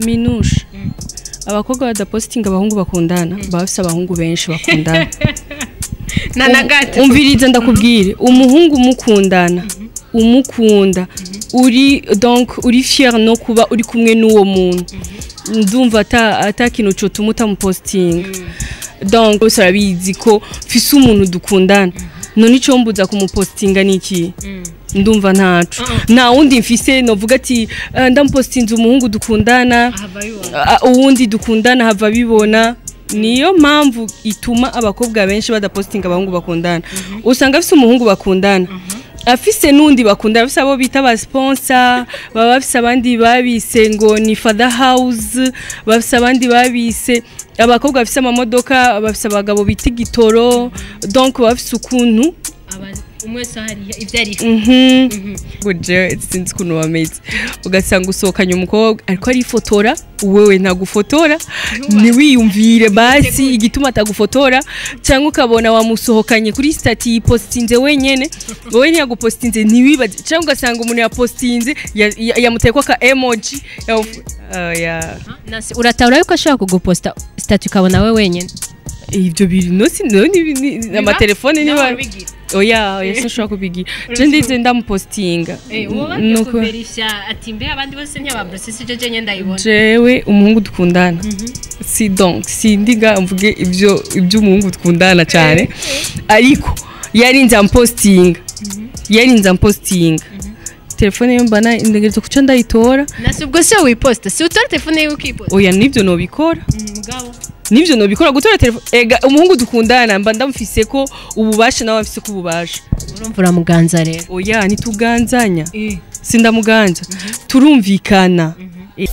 minushe abakobwa badapositinga abahungu bakundana baba bafise abahungu benshi bakundana na na gato umviriza ndakubwire umuhungu umukundana umukunda uri donc uri fier no kuba uri kumwe n'uwo muntu ndumva ata ata kintu cotuma utamupositinga donc bose arabizi ko mfise umuntu dukundana none ico mbuza kumupositinga ni iki ndumva ntaco nta wundi mfise novuga ati "Eh, ndamupositinze umuhungu dukundana Ah, uwundi dukundana hava bibona niyo mpamvu ituma abakobwa benshi badapositinga abahungu bakundana usanga afise umuhungu bakundana afise n'undi bakundana afise abo bita ba sponsor baba bafise abandi babise ngo ni father house bafise abandi babise abakobwa bafise amamodoka bafise abagabo bita igitoro donc baba bafise ukuntu umwe wese hariya ibyo ari buje sinzi ukuntu bameze ugasanga usohokanye umukobwa ariko arifotora wewe ntagufotora ntiwiyumvire basi igituma atagufotora cyangwa ukabona wamusohokanye kuri stati yipositinze wenyene wowe ntiyagupositinze ntiwibaze cyangwa ugasanga umuntu yapositinze ya- ya- yamuteye ko aka emoji yawu- Ah, ya- Nasi, uratahura yuko ashobora kuguposta stati ukabona we wenyine ibyo bintu no si no ni- ni- amatelefone niba oya oya sinshobora kubigira je ndize ndamupositinga Nuko- ati mbe abandi bose ntiyababrosesi icyo jenye ndayibona jewe umuhungu dukundana si donc sindiga mvuge ibyo iby'umuhungu dukundana cyane ariko yarinze ampostinga yarinze ampostinga telefone yo mbana indegerezo kuco ndayitora nasi ubwo si wowe wiposta si utora telefone yiwe ukiposta oya nivyo nobikora mugabo nivyo nobikora gutora telefone ega umuhungu dukundana mba ndamufise ko ububasha nawe afise ko ububasha urumva uramuganza rero oya ntituganzanya sindamuganza turumvikana Eh.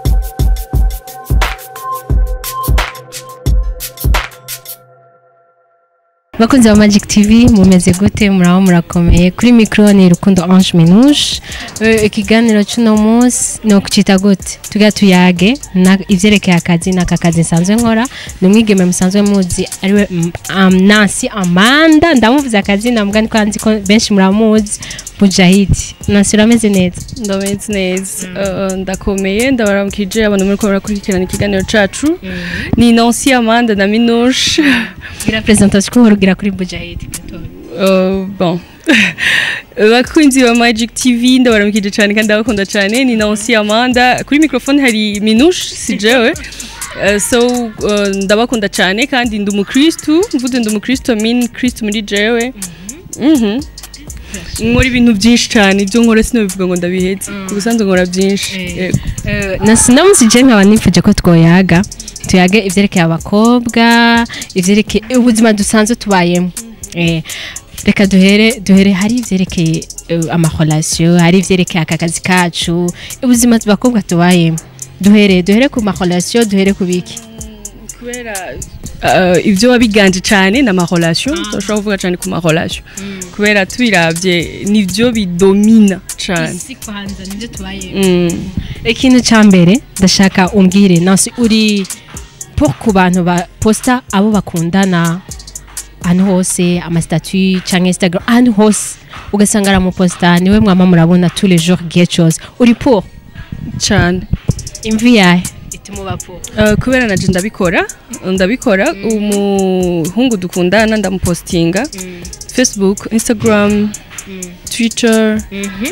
bakunzi ba magic tv mumeze gute muraho murakomeye kuri mikoro ni rukundo ange minushe Eh, ikiganiro cy'uno munsi ni ukucita gute tuga tuyage na- ivyerekeye akazi n'aka kazi nsanzwe nkora ni umwigeme musanzwe muzi ariwe mm, um, nansi amanda ndamuvuze akazi namuga niko nzi ko benshi muramuzi mujahidi nansi urameze neza ndameze neza Eh, ndakomeye ndabaramukije abantu muri ko barakurikirana ikiganiro cacu ni Nancy Amanda na Minouche gira presentation ko ugira kuri mujahidi Eh, bon bakunzi ba Magic TV ndabaramukije cyane kandi ndabakunda cyane ni Nancy Amanda kuri microphone hari Minouche si jewe Eh, so eh, ndabakunda cyane kandi ndi umukristu mvuze ndi umukristu mean kristu muri jewe Mhm. nkora ibintu byinshi cyane ibyo nkora sinabivuga ngo ndabihetse ku busanzwe nkora byinshi Yego. nasi namusije nkaba nifuje ko twoyaga tuyage ivyerekeye abakobwa ivyerekeye ubuzima dusanzwe tubayemo Eh, reka duhere duhere hari ivyerekeye eh, amarelation hari ivyerekeye aka kazi kacu ubuzima abakobwa tubayemo duhere duhere ku marelation duhere ku biki kubera uh, ibyo wabiganje cyane ni amarelation turashobora kuvuga cyane ku marelation kubera tubiravye nivyo bidomina cyane kwanza nivyo tubayemo Mm. ikintu cya mbere ndashaka umbwire nasi uri po ku bantu baposta abo bakundana ahantu hose amasitatu cyangwa instagram ahantu hose ugasanga aramuposta niwe mwama murabona tous les jours igihe cyose uri po cyane imvi yahe ituma uba po Uh, kubera naje ndabikora ndabikora umuhungu dukundana ndamupostinga facebook instagram twitter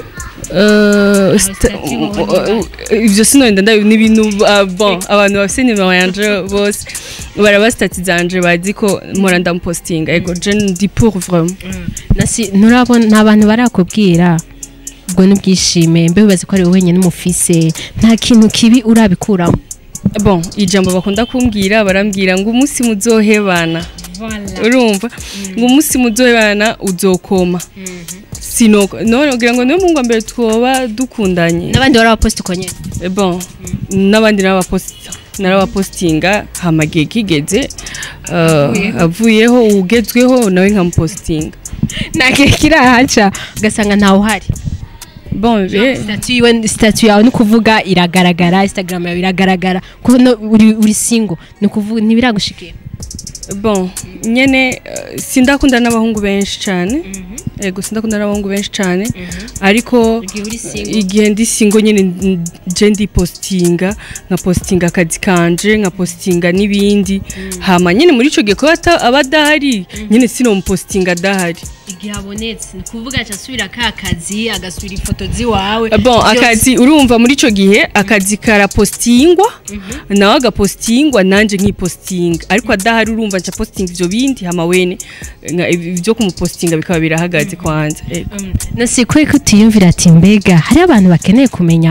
uh, sta- uh, ivyo sinonda ndabi ni ibintu uh, bon abantu bafise nimero yanje bose barabasitati zanje bazi ko mpora ndamupostinga ego je ndi pour vraiment nasi nturabona nta bantu barakubwira ubwo n'ubwishime mbe wibaze ko ari wowe wenyine umufise nta kintu kibi urabikuramo bon ijambo bakunda kumbwira barambwira ngo umunsi muzohebana urumva ngo umunsi muzohebana uzokoma sinoko none ugira ngo niyo mungu mbere twoba dukundanye n'abandi barabaposta uko nyine Eh, bon n'abandi narabaposita narabapostinga hama gihe kigeze uh, avuyeho ugezweho nawe nkamupostinga nta gihe kirahaca ugasanga ntawe uhari bon be Statue yiwe statue yawe ni ukuvuga iragaragara instagram yawe iragaragara ko no uri uri single ni ukuvuga ntibiragushikira bon nyene eh, sindakunda n'abahungu benshi cyane ego sindakunda n'abahungu benshi cyane ariko Igihe uri single. igihe ndi singo nyene n- je ndi postinga nka postinga akazi kanje nka postinga n'ibindi hama nyene muri ico gihe ko ata- aba adahari nyene sinomupostinga adahari igihe abonetse ni kuvuga aca asubira ka kazi agasubira ifoto ziwawe bon Byose- akazi urumva muri ico gihe akazi karapostingwa nawe agapostingwa nanje nkipostinga ariko adahari urumva nca postinga ivyo bindi hama wene nka- ivyo kumupostinga bikaba birahagaze kwanza ego. Um, nasi kwe ko utiyumvira ati mbega hari abantu bakeneye kumenya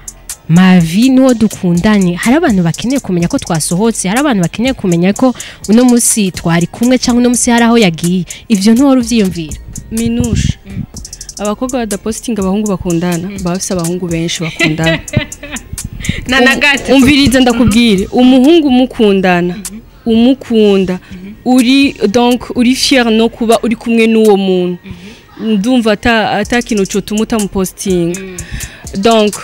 mavi n'uwo dukundanye hari abantu bakeneye kumenya ko twasohotse hari abantu bakeneye kumenya ko uno munsi twari kumwe cyangwa uno munsi hari aho yagiye ivyo ntiwari uvyiyumvira minushe abakobwa badapostinga abahungu bakundana baba bafise abahungu benshi bakundana na na gato umviriza ndakubwire umuhungu umukundana umukunda uri donc uri fier no kuba uri kumwe n'uwo muntu ndumva ata ata kintu cotuma utamupostinga donc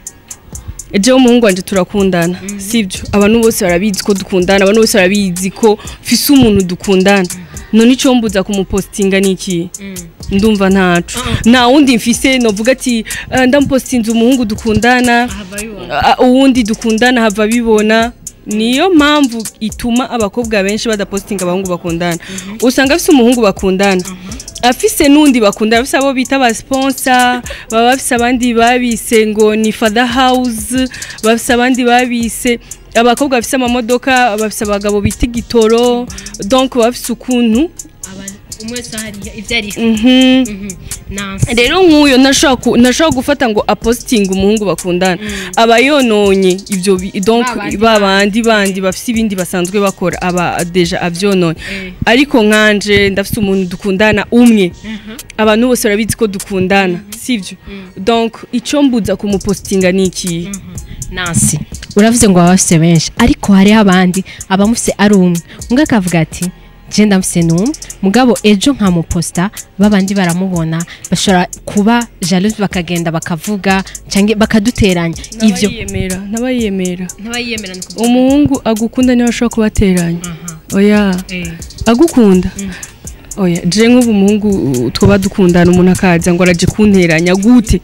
jewe umuhungu wanje turakundana sibyo abantu bose barabizi ko dukundana abantu bose barabizi ko mfise umuntu dukundana none icyo mbuza kumupostinga ni iki ndumva ntaco nta wundi mfise novuga ati "Ah, ndamupostinze umuhungu dukundana Ah, uwundi dukundana hava bibona niyo mpamvu ituma abakobwa benshi badapostinga abahungu bakundana usanga afise umuhungu bakundana afise n'undi bakundana afise abo bita ba sponsor baba bafise abandi babise ngo ni father house bafise abandi babise abakobwa bafise amamodoka bafise abagabo bita igitoro donc baba bafise ukuntu umwe wese hariya ivyo ari mhm nansi rero nk'uyo ntashobora ku- ntashobora gufata ngo apositinge umuhungu bakundana aba yononye ibyo bi- donc Babandi ba bandi bandi bafite ibindi basanzwe bakora aba deja abyononye Eh. ariko nkanje ndafite umuntu dukundana umwe abantu bose barabizi ko dukundana sibyo donc icyo mbuza kumupositinga ni ikihe nansi uravuze ngo baba bafise benshi ariko hariho abandi abamufise ari umwe umwe akavuga ati je ndamufise n'umwe mugabo ejo nkamuposta babandi baramubona bashobora kuba jalouse bakagenda bakavuga canke bakaduteranya ivyo n'abayiyemera n'abayiyemera ntabayiyemera ni umuhungu agukunda niwe ashobora kubateranya oya eh. agukunda oya je nk'ubu umuhungu uh, twaba dukundana umuntu akaza ngo araje kunteranya gute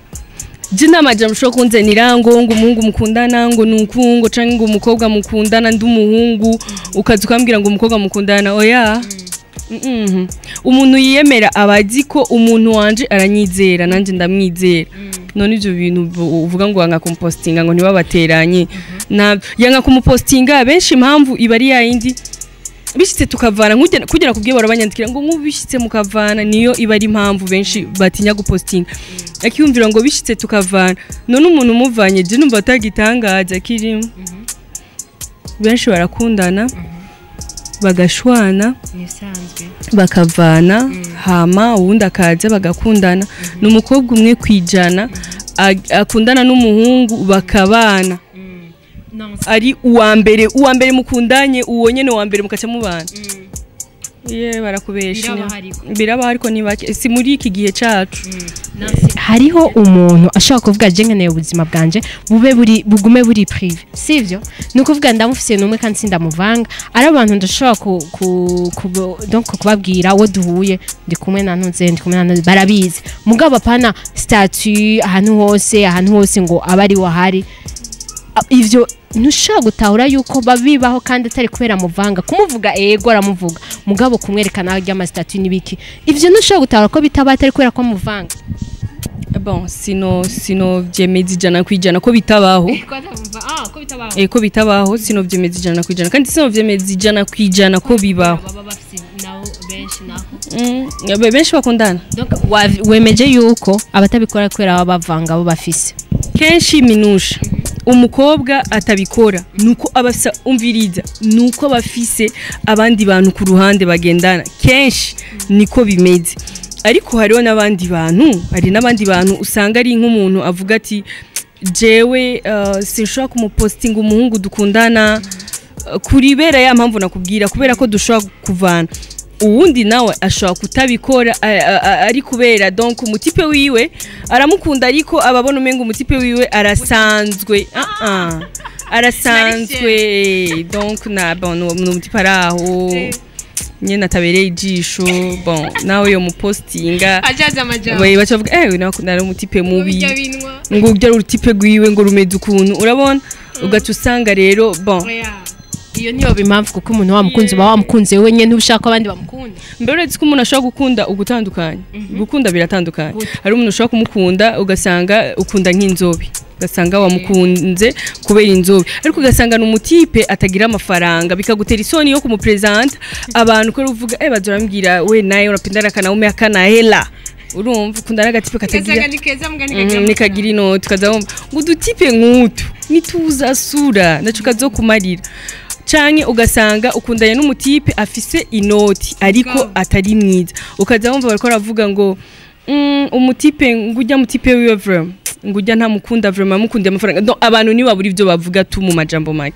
je namaje mushobora kunzenira ngo ngo umuhungu mukundana ngo nuku ngo canke ngo umukobwa mukundana ndi umuhungu ukaza ukambwira ngo umukobwa mukundana oya Mm-mm. umuntu yiyemera aba azi ko umuntu wanje aranyizera nanjye ndamwizera none ibyo bintu bu- uvuga ngo wanga kumupostinga ngo ntibabateranye na yanga kumupostinga benshi impamvu iba ari yayindi bishyitse tukavana nk'ugena- kugera ku byo barabanyandikira ngo nk'ubu bishyitse mukavana niyo iba ari impamvu benshi batinya gupostinga akiyumvira ngo bishyitse tukavana none umuntu umuvanye je numva atagitangaza kirimo benshi barakundana bagashwana nisanzwe bakavana hama uwundi akaza bagakundana ni umukobwa umwe ku ijana ag- akundana n'umuhungu bakabana ari uwa mbere uwa mbere mukundanye uwo nyene uwa mbere mukaca mubana ye barakubesha Birabaho ariko. birabaho ariko ni bake si muri iki gihe cacu hariho umuntu ashobora kuvuga je nkeneye ubuzima bwanje bube buri bugume buri prive sivyo ni ukuvuga ndamufise n'umwe kandi sindamuvanga ari abantu ndashobora ku, ku, ku, donc kubabwira wo duhuye ndi kumwe na ntuze ndi kumwe na ntuze barabizi mugabo apana statut ahantu hose ahantu hose ngo abe ari wahari A- ivyo ntushobora gutahura yuko babibaho kandi atari kubera muvanga kumuvuga ego aramuvuga mugabo kumwerekana ry'amasitatu n'ibiki ivyo ntushobora gutahura ko bitaba atari kubera ko muvanga bon sino sino vyemeza ijana ku ijana ko bitabaho ko bitabaho eh ko bitabaho sino vyemeza ijana ku ijana kandi sino vyemeza ijana ku ijana ko bibaho baba bafite nabo benshi naho Mm, be- benshi bakundana donc wa- wemeje yuko abatabikora kubera baba bavanga abo bafise kenshi minusha umukobwa atabikora nuko abafisa umviriza nuko bafise abandi bantu ku ruhande bagendana kenshi niko bimeze ariko hariho n'abandi bantu hari n'abandi bantu usanga ari nk'umuntu avuga ati jewe uh, sinshobora kumupostinga umuhungu dukundana uh, kuri bera ya mpamvu nakubwira kubera ko dushobora kuvana uwundi nawe ashobora kutabikora a- a- a- ari kubera donc umutipe wiwe aramukunda ariko ababona umenga umutipe wiwe arasanzwe Ah, ah. arasanzwe donc na bon ni umutipe ari aho nyene atabereye ijisho bon nawe yo mupostinga ajaze amajambo bayi baca bavuga eh nakunda ari umutipe mubi bijya binwa ngo urya ari urutipe rwiwe ngo rumeze ukuntu urabona ugaca usanga rero bon Oya. iyo niyo impamvu kuko umuntu wamukunze uba wamukunze we nyine ushaka ko abandi bamukunda mbere uretse ko umuntu ashobora gukunda ugutandukanye gukunda biratandukanye hari umuntu ushobora kumukunda ugasanga ukunda nk'inzobe ugasanga wamukunze kubera inzobe ariko ugasanga ni umutipe atagira amafaranga bikagutera isoni yo kumupresenta abantu ko uvuga eh bazorambwira we naye unapendana kanaume akana hela urumva ukunda n'agatipe katagira ni keza mbwa Mhm, nikagira inoti ukazabumva ngo udutipe nk'utu nituzasura naco kazokumarira canke ugasanga ukundanye n'umutipe afise inoti ariko Mugabo. atari mwiza ukaza wumva bariko baravuga ngo mm, umutipe ngujya mutipe wiwe vraiment ngujya ntamukunda vraiment mukundiye amafaranga donc abantu ni babura ivyo bavuga tu mu majambo make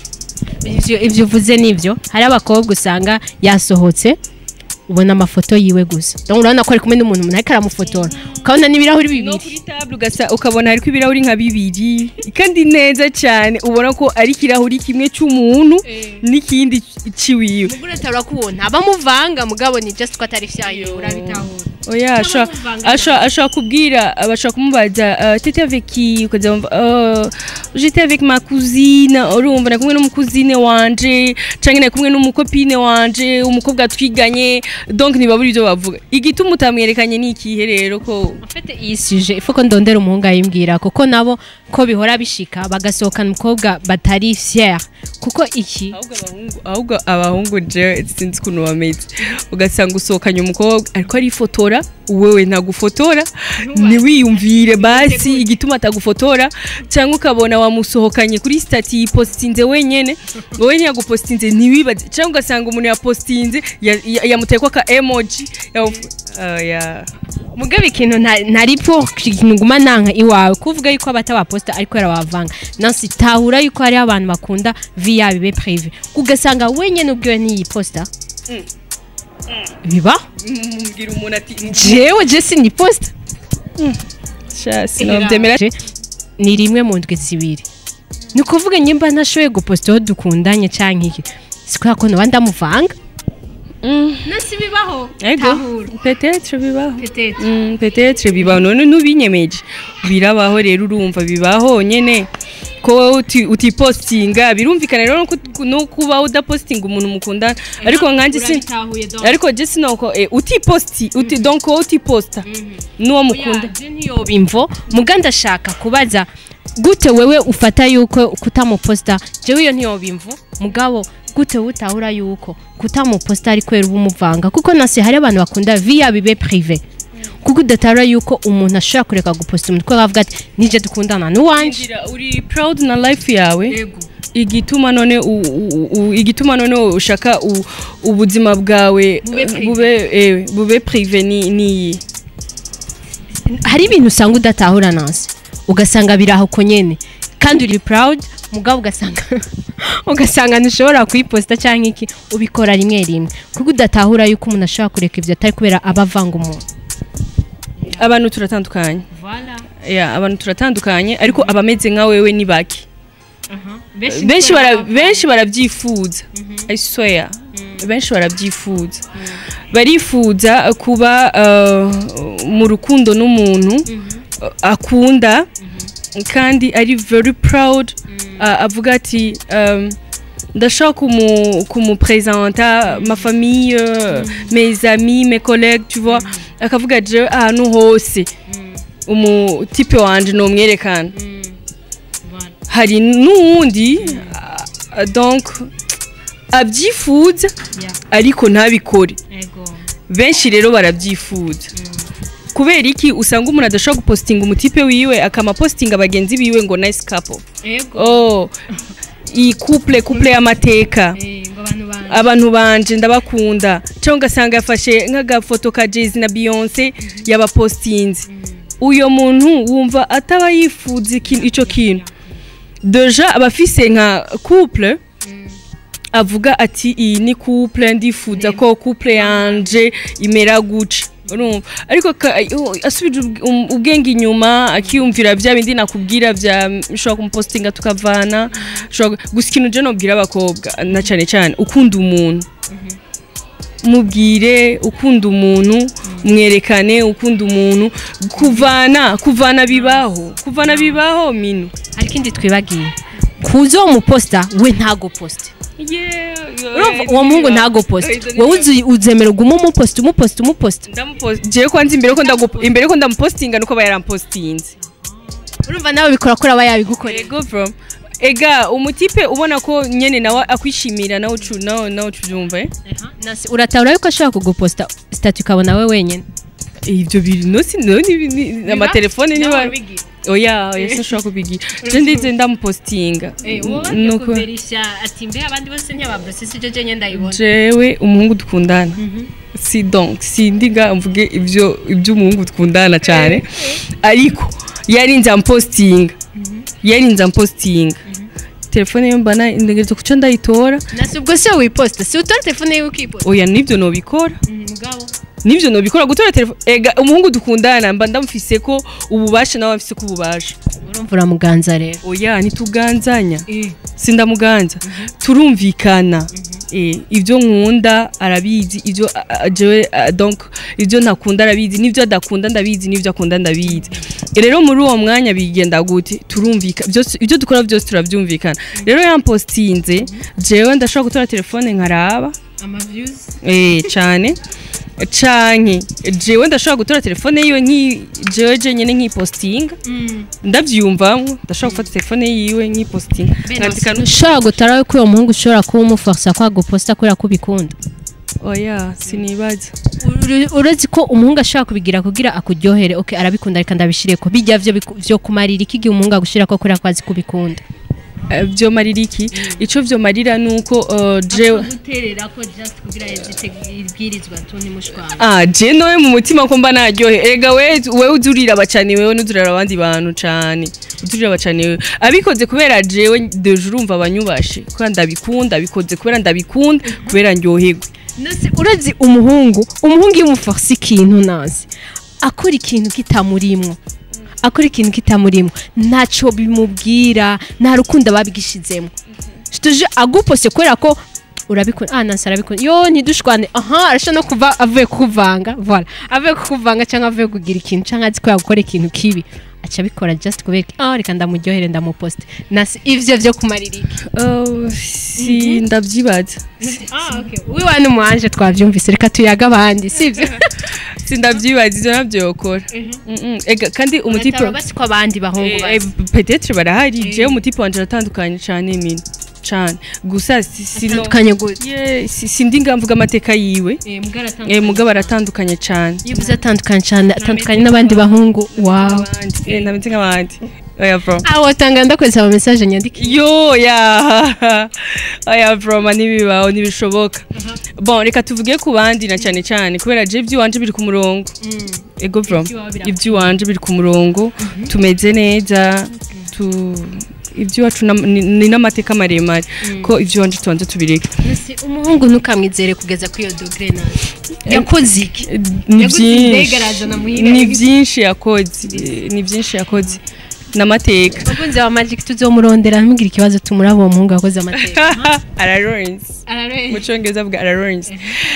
ivyo ivyo uvuze nivyo hari abakobwa usanga yasohotse ubona amafoto yiwe gusa donc urabona ko ari kumwe n'umuntu umuntu ariko aramufotora ukabona n'ibirahuri no bibiri kuri table ugasa ukabona hariko ibirahuri nka bibiri kandi neza cyane ubona ko ari ikirahuri kimwe cy'umuntu n'ikindi ciwiwe mugura turakubona abamuvanga mugabo ni just ko atari vyayo urabitahura oya ashobora bamuvanga ashobora- ashobora kubwira bashobora kumubaza uh, tete avec qui ukaza wumva uh, j'étais avec ma cousine urumva nari kumwe n'umukuzine wanje canke nari kumwe n'umukopine wanje umukobwa twiganye donc ntibabura ivyo bavuga igituma utamwerekanye ni ikihe rero ko Mfite iyi suje ifu ko ndondera umuhungu ayimbwira kuko nabo ko bihora bishika bagasohokana umukobwa batari fier kuko iki ahubwo abahungu ahubwo abahungu je sinzi ukuntu bameze ugasanga usohokanye umukobwa ariko arifotora wewe ntagufotora ntiwiyumvire basi igituma atagufotora cyangwa ukabona wamusohokanye kuri stati yipostinze wenyene wowe ntiyagupostinze ntiwibaze cyangwa ugasanga umuntu yapostinze ya- ya- yamuteye ko ka emoji yamu- Ah, ya mugabe ikintu nta- ntari po ikintu nguma nanka iwawe kuvuga yuko abatabaposta ariko yarawavanga nansi tahura yuko hari abantu bakunda vi yabo ibe prive ugasanga wenyene ubwiwe n'iyi posta biba mbwira umuntu ati jewe je sini posta sha sinabyemera Je- ni rimwe mu ndwi zibiri ni ukuvuga nyimba ntashoboye guposta aho dukundanye canke iki sikubera ko noba ndamuvanga nasi bibaho ego peut-être bibaho Peut-être. Mm, peut-être bibaho none ntubinyemeje birabaho rero urumva bibaho nyene ko wowe uti- utipostinga birumvikana rero no ku- no kuba udapostinga umuntu mukundana ariko nkanje sin ariko je sinoko eh, utiposti uti donc wowe utiposta n'uwo mukunda ntiyoba imvo muga ndashaka kubaza gute wewe ufata yuko kutamuposta jewe iyo ntiyoba imvo mugabo gute wowe utahura yuko kutamuposta ari kwera uba umuvanga kuko nase hari abantu bakunda viya bibe prive kuko udatahura yuko umuntu ashobora kureka guposta umuntu kuko akavuga ati nije dukundana n'uwanje Ngira, uri proud na life yawe igituma none u- u- u- igituma none ushaka u- ubuzima bwawe Bube privé. bube eh, bube prive ni ni hari ibintu usanga udatahura nasi ugasanga biri aho ko nyene kandi uri proud mugabo ugasanga ugasanga ntushobora kuyiposta cyangwa iki ubikora rimwe rimwe kuko udatahura yuko umuntu ashobora kureka ibyo atari kubera aba avanga umuntu abantu turatandukanye ya abantu turatandukanye ariko abameze nka wewe ni bake benshi bara benshi barabyifuza i swear benshi barabyifuza barifuza kuba uh, mu rukundo n'umuntu uh, akunda kandi ari very proud uh, avuga ati um, ndashaka kumu kumupresenta ma famille euh, mes amis mes collègues tu vois akavuga je ahantu hose umutipe wanje nomwerekana hari n'uwundi uh, donc abyifuza ariko ntabikore benshi rero barabyifuza kubera iki usanga umuntu adashobora gupostinga umutipe wiwe akamapostinga bagenzi biwe ngo nice couple oh iyi couple couple y'amateka abantu banje ndabakunda cyangwa ugasanga yafashe nk'agafoto ka Jay-Z na Beyonce yabapostinze uyo muntu wumva ataba yifuza ikintu- ico kintu deja abafise nka couple avuga ati iyi ni couple ndifuza ko couple yanje imera guca urumva ariko ka- uh, asubije ubw- um- ubwenge inyuma akiyumvira bya bindi nakubwira bya ushobora kumupostinga tukavana ushobora gusa ikintu je nobwira abakobwa na cyane cyane ukunda umuntu mubwire ukunda umuntu mwerekane ukunda umuntu kuvana kuvana bibaho kuvana bibaho mino hari ikindi twibagiye kuzo umuposta we ntago poste urumva uwo muhungu ntago poste wowe uzi- uzemera ugume umuposta umuposta umuposta jewe kwanza imbere ko ndagu- imbere ko ndamupostinga nuko aba yarampostinze urumva nawe bikora kuri aba yabigukorera Ego from ega umutipe ubona ko nyene nawe akwishimira nawe ucu nawe nawe ucubyumva eh Nasi- uratahura yuko ashobora kuguposta statu ukabona we wenyine ivyo biri no si no ni- ni ni- amatelefone niba oya oya sinshobora kubigira je ndize ndamupostinga nuko ati mbe abandi bose ntiyababrose si je nyine ndayibona jewe umuhungu dukundana si donc sindiga mvuge ivyo ivy'umuhungu dukundana cyane ariko yarinze ampostinga yarinze ampostinga telefone yo mbana ndegereje kuco ndayitora nasi ubwo se wiposta si utora telefone yiwe ukiposta oya nivyo nobikora mugabo nivyo nobikora gutora telefone ega umuhungu dukundana mba ndamufise ko ububasha nawe afise ko ububasha urumva uramuganza rero oya ntituganzanya sindamuganza turumvikana eh ibyo nkunda arabizi ibyo a- a- jewe a- donc ibyo ntakunda arabizi n'ibyo adakunda ndabizi n'ibyo akunda ndabizi rero muri uwo mwanya bigenda gute turumvika byose ibyo dukora byose turabyumvikana rero yampostinze jewe ndashobora gutora telefone nkaraba amaviews eh cyane canke jewe ndashobora gutora telefone yiwe nki jewe jenyene nkipostinga ndabyiyumvamo ndashobora gufata telefone yiwe nkipostinga nkandika nu- ushobora gutara ko uwo muhungu ushobora kuba umuforsa ko aguposta kubera ko ubikunda oya sinibaza Uri- uretse ko umuhungu ashobora kubigira kugira akuryohere okay arabikunda reka ndabishire ko bijya vyo biku- vyo kumarira iki gihe umuhungu agushira ko kubera ko azi kubikunda Eh, vyo marira iki ico vyo marira nuko uh, jewe guterera ko just kugira ibwirizwa tu ntimushwana ah je nowe mu mutima ko mba naryohe ega we wewe uzurira abacani wewe n'uzurira abandi bantu cane uzurira abacani wewe abikoze kubera jewe deje urumva abanyubashe kubera ndabikunda abikoze kubera ndabikunda kubera ndyoherwe nose uretse umuhungu umuhungu iyo umuforsa ikintu nazi akora ikintu kitamurimwo akora ikintu kitamurimwo ntacyo bimubwira nta rukundo babigishizemo tuje agupose kubera ko urabikunda ah nansi arabikunda yo ntidushwane aha arashobora no kuva avuye kukuvanga voilà avuye kukuvanga cyangwa avuye kugira ikintu cyangwa azi ko yakora ikintu kibi aca abikora just kubera ah reka ndamuryohere ndamuposte nasi ivyo vyo kumarira iki Oh, si ndabyibaza ah okay wiwa n'umuanje twavyumvise reka tuyaga abandi sivyo si ndabyibaza ivyo navyo yokora Mm-mm. ega kandi umutipe Bataba basi ko abandi bahungu Eh, bazi eh, peut-être barahari jewe umutipe wanje aratandukanye cane mina cane gusa si- sino atandukanye gute Yeah, si- sindi ngamvuga amateka yiwe eh, mugabo aratandukanye cane yivuze atandukanye cyane atandukanye n'abandi bahungu wow Abandi, eh, ntameze nk'abandi oya bro aho watanga ndakoresha ama message nyandikiye yo ya oya bro ma ntibibaho ntibishoboka bon reka tuvuge ku bandi na cane cane kubera je ivy'iwanje biri ku murongo ego bro Ivy'iwawe birakomeye. iby'iwanje biri ku murongo tumeze neza tu iby'iwacu nam- ni ni n'amateka maremare ko iby'iwanje tubanza tubireke Ese umuhungu ntukamwizere kugeza kuri iyo dogere nawe yakoze iki ni Yaguze indege byinshi arazana muhira, ni yaguze- byinshi yakoze ni byinshi yakoze n'amateka abakunzi ba magic tuzomurondera ntumugire ikibazo tumuraba uwo muhungu wakoze amateka araronse mu Ararebe. cyongereza bwa araronse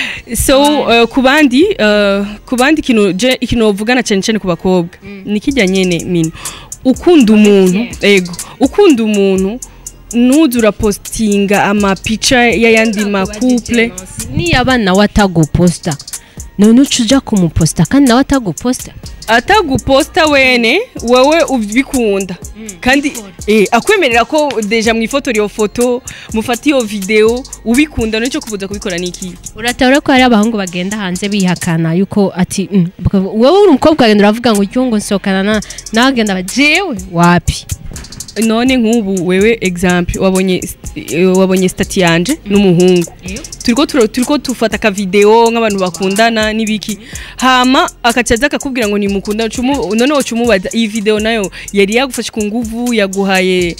so uh, ku bandi uh, ku bandi ikintu je ikintu bavugana cyane cyane ku bakobwa ni kijya nyene mino ukunda umuntu ego ukunda umuntu nuza urapostinga amapica y'ayandi makuple niyo abana we ataguposta none uca uja kumuposta kandi nawe ataguposta ataguposta wene wewe ubikunda kandi eh, akwemerera ko deja mwifotora iyo foto mufata iyo video ubikunda nicyo kubuza kubikora niki uratabura ko hari abahungu bagenda hanze bihakana yuko ati "Mm." Bakavuga, wowe uri umukobwa wagenda uravuga ngo ujye ngo nsohokana na nawe agenda aba jewe wapi none nk'ubu wewe example wabonye eh, wabonye stati yanje n'umuhungu turiko turo- turiko tufata ka video nk'abantu bakundana n'ibiki hama akacaza akakubwira ngo nimukunda cumu none wocumubaza iyi video nayo yari yagufashe ku nguvu yaguhaye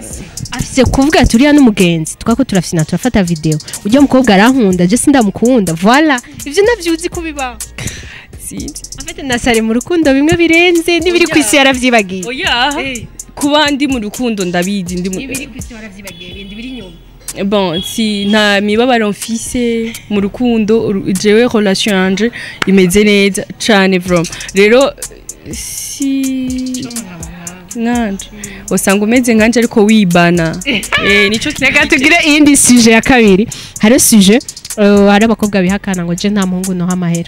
afise kuvuga turiya n'umugenzi twako turafina turafata video ujya mukobwa arankunda je sindamukunda voilà ivyo navyo uzi ko bibaho sinzi afite na sare mu rukundo bimwe birenze n'ibiri ku isi yaravyibagiye oya kuba ndi mu rukundo ndabizi ndi mu ku isi waravyibagiye ibindi biri inyuma bon si nta mibabaro mfise mu rukundo uru- jewe relation yanje imeze neza cane vraiment rero si nkanje usanga umeze nkanje ariko wibana eh nico reka tugire iyindi suje ya kabiri hariho suje uh, hari abakobwa bihakana ngo je nta muhungu noha amahera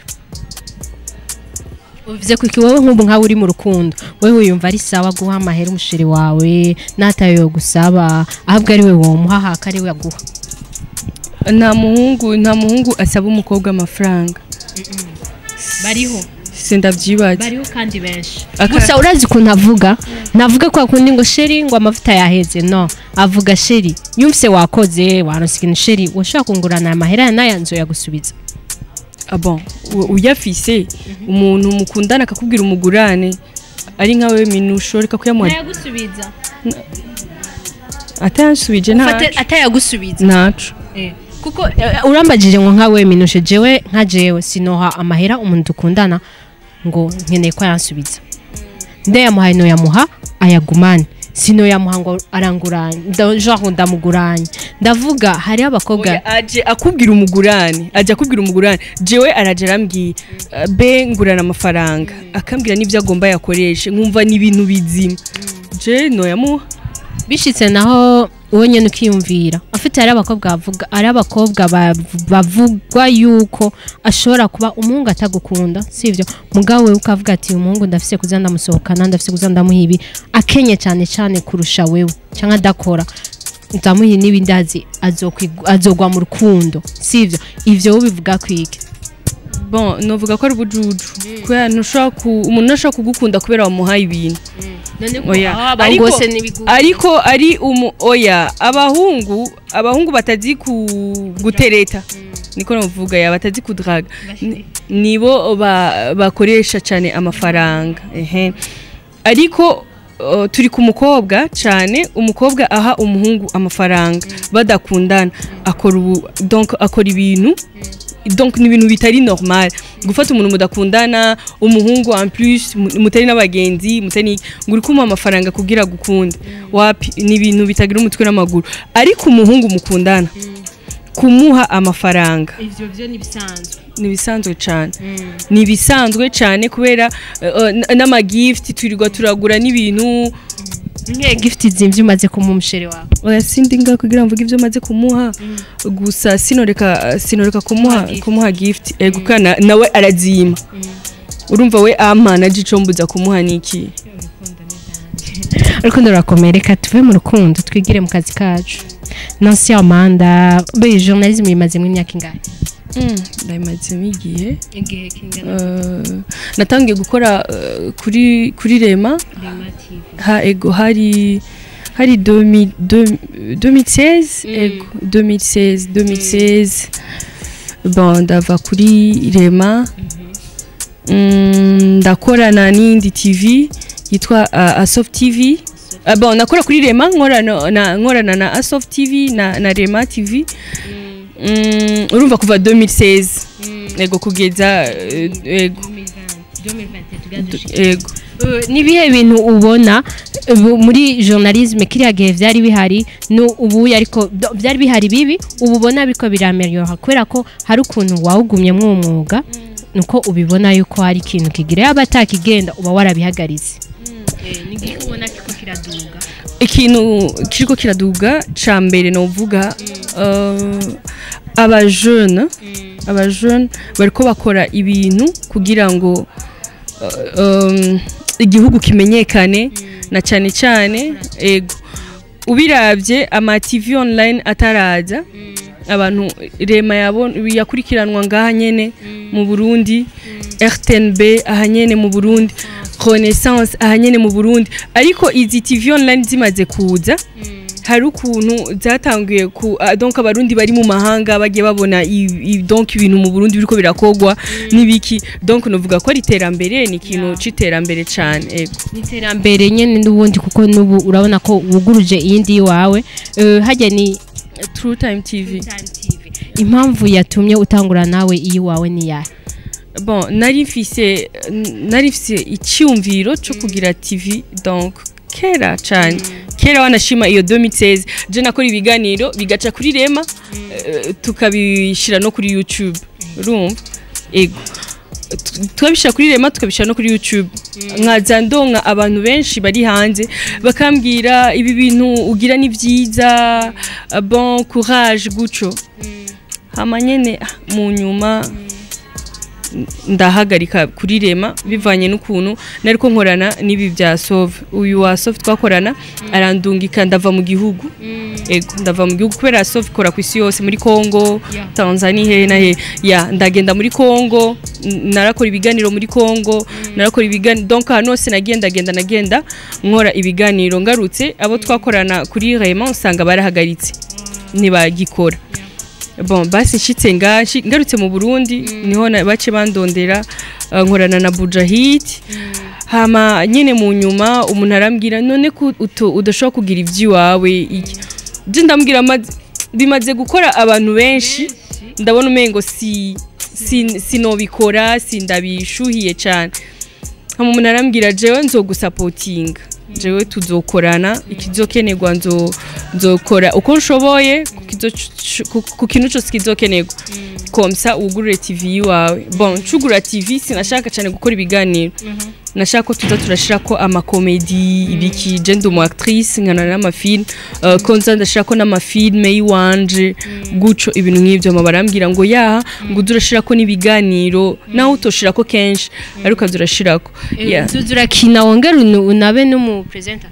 uvuze ko iki wowe nk'ubu nkawe uri mu rukundo wowe wiyumva ari sawa guha amahera umusheri wawe n'atayo yo gusaba ahubwo ari we womuha haka ari we aguha nta muhungu nta muhungu asaba umukobwa amafaranga bariho sindavyibaza bariho kandi benshi Aka- gusa urazi ukuntu avuga navuga ko akundi ngo sheri ngo amavuta yaheze no avuga sheri yumvise wakoze waronse ikintu sheri washobora kungurana amahera n'aya nzu yagusubiza ah bon u- uyafise umuntu mukundana akakubwira umugurane ari nkawe minusho reka kuyamuha yagusubiza atayansubije ntaco atayagusubiza ntaco kuko eh, urambagije ngo nkawe minushe jewe nka jewe sinoha amahera umuntu dukundana ngo nkeneye ko yansubiza ndayamuhaye noyamuha ayagumane sinoyamuha ngo aranguranye nda- genre ndamuguranye ndavuga hariho abakobwa Oya, aje akubwira umugurane aje akubwira umugurane jewe araje arambwiye uh, be ngurana amafaranga akambwira n'ivyo agomba yakoreshe nkumva ni ibintu bizima je noyamuha bishitse naho wowe nyine ukiyumvira afite hari abakobwa bavuga hari abakobwa bav- bavugwa yuko ashobora kuba umuhungu atagukunda sivyo mugabo wewe ukavuga ati uyu muhungu ndafise kuza ndamusohokana ndafise kuza ndamuha ibi akenye cyane cyane kurusha wewe cyangwa adakora ndamuha n'ibindi azi azokwigu- azogwa mu rukundo sivyo ivyo wowe bivuga kwike bon novuga ko ari ubujuju kubera ntushobora ku umuntu ntashobora kugukunda kubera wamuhaye ibintu oya ariko, ariko ari umu oya abahungu abahungu batazi ku gutereta niko navuga ya batazi kudraga Ni- nibo ba, bakoresha cyane amafaranga ehe ariko uh, turi ku mukobwa cyane umukobwa aha umuhungu amafaranga badakundana akora ubu donc akora ibintu donc ni ibintu bitari normal gufata umuntu mudakundana umuhungu en plus mu- mutari n'abagenzi mutari n'iki, ngo uri kumuha amafaranga kugira gukunde wapi ni ibintu bitagira umutwe n'amaguru ariko umuhungu mukundana kumuha amafaranga ivyo vyo ni bisanzwe ni ibisanzwe cyane ni ibisanzwe cyane kubera uh, n- n'amagift turirwa turagura n'ibintu nke gift zimvye umaze kumuha umusheri wawe oya sindi nga kugira mvuge ibyo maze kumuha gusa sinoreka sinoreka kumuha gift. kumuha gift ego kana nawe arazima urumva we amana gico mbuza kumuha niki urukundo rurakomeye reka tuve mu rukundo twigire mu kazi kacu nansi amanda be journalism imazemo imyaka ingahe ndayimazemo igihe igihe kingana Uh, natangiye gukora uh, kuri kuri rema ha ego hari hari 2000 2016 ego 2016 2016 bon ndava kuri rema Mm, ndakorana n'indi tv yitwa uh, asoft tv Uh, bon nakora kuri rema nkorana na nkorana na asoft tv na, na rema tv Mm, urumva kuva 2016 ego kugeza eh, ego ego Uh, ni ibihe bintu ubona ubu muri journalisme kiriya gihe byari bihari no ubu ariko do- byari bihari bibi ubu ubona biko birameliora kubera ko hari ukuntu wawugumyemo uwo mwuga nuko ubibona yuko hari ikintu kigira yaba atakigenda uba warabihagaritse ikintu kiriko kiraduga ca mbere novuga uh, abajeune abajeune bariko bakora ibintu kugira ngo uh, um, igihugu kimenyekane na cyane cyane ego ubiravye ama TV online ataraza abantu rema yabon yakurikiranwa ngaha nyene mu Burundi RTNB aha nyene mu Burundi Renaissance aha nyene mu Burundi ariko izi TV online zimaze kuza hari ukuntu zatanguye ku ah, donc abarundi bari mu mahanga bagiye babona i- i- donc ibintu mu Burundi biriko birakogwa nibiki donc novuga ko ari iterambere ni ikintu c'iterambere cane ego ni iterambere nyine n'ubundi kuko n'ubu urabona ko wuguruje iyindi iwawe Eh, hajya ni True Time TV impamvu yatumye utangura nawe iyiwawe ni yahe bon nari mfise nari mfise icyumviro cyo kugira tv donc kera cyane kera wanashima iyo 2016 je nakora ibiganiro bigaca kuri rema eh, tukabishyira no kuri youtube urumva ego Tu- tukabishyira kuri rema tukabishyira no kuri youtube nkaza ndonka abantu benshi bari hanze bakambwira ibi bintu ugira ni byiza ah, bon courage guco hama nyene ah, mu nyuma ndahagarika kuri rema bivanye n'ukuntu nari ko nkorana n'ibi bya sove uyu wa sove twakorana arandungika ndava mu gihugu ego ndava mu gihugu kubera sove ikora ku isi yose muri congo Yeah. tanzania hehe na hehe ya ndagenda muri congo n- narakora ibiganiro muri congo narakora ibiganiro donc ahantu hose nagiye ndagenda nagenda nkora ibiganiro ngarutse abo twakorana kuri rema usanga barahagaritse ntibagikora bon basi nshitse nga nshi- ngarutse mu Burundi niho na- bace bandondera uh, nkorana na Bujahid hama nyene mu nyuma umuntu arambwira none ko uto- udashobora kugira ivy'iwawe iki je ndambwira amaze- bimaze gukora abantu benshi ndabona umengo si si- sinobikora sindabishuhiye cyane hama umuntu arambwira jewe nzogusapotinga jewe tuzokorana ikizokenerwa nzo nzokora uko nshoboye ku kizo- ku- ku kintu cyose kizokenerwa komsa wugurure tv yiwawe bon ncugura tv sinashaka cyane gukora ibiganiro nashaka ko tuza turashira ko amakomedi ibiki je ndi umu actrice nkana n'amafilm uh, ko nza ndashira ko n'amafilme yiwanje guco ibintu nk'ivyo mama barambwira ngo yaha ngo uze urashira ko n'ibiganiro naho utoshira ko kenshi ariko ukaza urashirako yeah. tuzi urakina wongera unu- unabe n'umupresenta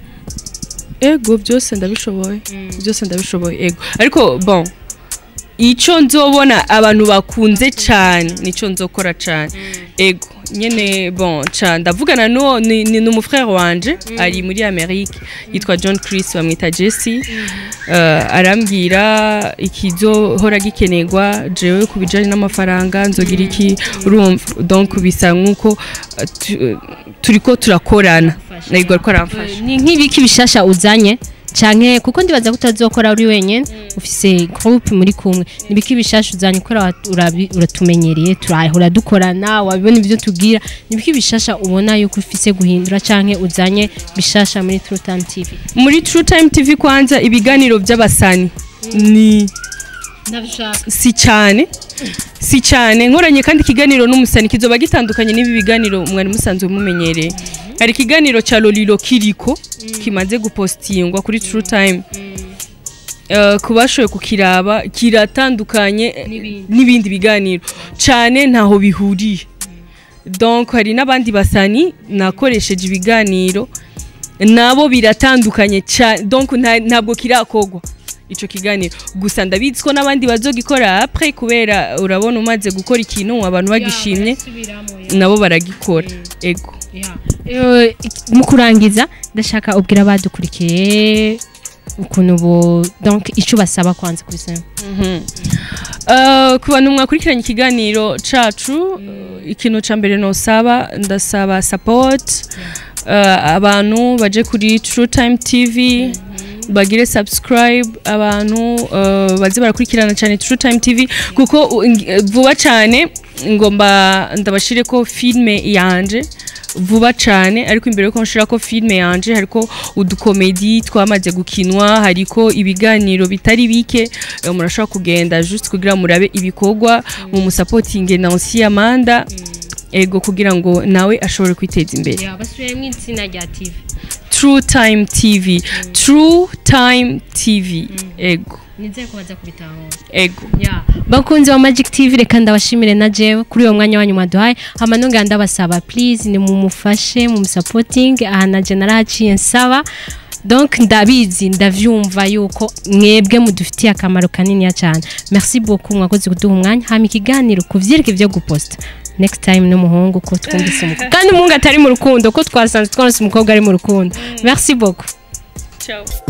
ego byose ndabishoboye byose ndabishoboye ego ariko bon icyo nzobona abantu bakunze cyane nicyo nzokora cyane ego nyene bon cyane ndavugana n'uwo ni ni ni umufrere wanje ari muri amerika yitwa john chris bamwita jesse uh, arambwira ikizohora gikenerwa jewe ku bijyanye n'amafaranga nzogira iki urumva donc bisa nk'uko uh, tu- turiko turakorana ego ariko aramfasha ni nk'ibiki bishasha uzanye canke kuko ndibaza ko utazokora uri wenyene ufise groupe muri kumwe nibiki bishasha uzanye ukora urabi- uratumenyereye turahora dukorana wabibona ibyo tubwira nibiki bishasha ubona yuko ufise guhindura canke uzanye bishasha muri True Time TV muri True Time TV kwanza ibiganiro by'abasani ni ndabishaka si cyane si cyane nkoranye kandi ikiganiro n'umusani kizoba gitandukanye n'ibi biganiro mwari musanzwe mumenyereye hari ikiganiro cya Lolilo Kiriko kimaze gupostingwa kuri True Time Uh, ku bashoboye kukiraba kiratandukanye eh, N'ibindi. n'ibindi biganiro cyane ntaho bihuriye donc hari n'abandi basani nakoresheje ibiganiro nabo biratandukanye cyane donc nta- ntabwo kirakogwa ico kiganiro gusa ndabizi ko n'abandi bazogikora après kubera urabona umaze gukora ikintu abantu bagishimye nabo baragikora ego Eh, mu kurangiza ndashaka ubwira abadukurikiye ukuntu bo donc icyo basaba kwanza kuri sema Uh, ku bantu mwakurikiranye ikiganiro cacu uh, ikintu ca mbere nosaba ndasaba support uh, abantu baje kuri True Time TV bagire subscribe abantu uh, baze barakurikirana cyane True Time TV kuko uh, ng- vuba cyane ngomba ndabashire ko filme yanje vuba cyane ariko imbere yuko nshira ko filme yanje hariko udukomedi twamaze gukinwa hariko ibiganiro bitari bike eh, murashobora kugenda just kugira murabe ibikorwa mu musapotinge Nancy Amanda ego kugira ngo nawe ashobore kwiteza imbere basubiremo itsinda rya TV True Time TV True Time TV ego nizeye ko baza kubitahura ego bakunzi wa Magic TV reka ndabashimire na jewe kuri uwo mwanya wanyu mwaduhaye hama nongera ndabasaba please ni mumufashe mu supporting aha na je narahaciye nsaba donc ndabizi ndavyumva yuko mwebwe mudufitiye akamaro kanini cyane merci beaucoup mwakoze kuduha umwanya hama ikiganiro kuvyereke vyo guposta next time n'umuhungu ko twumvise umukobwa kandi umuhungu atari mu rukundo ko twasanze twaronse umukobwa ari mu rukundo merci beaucoup ciao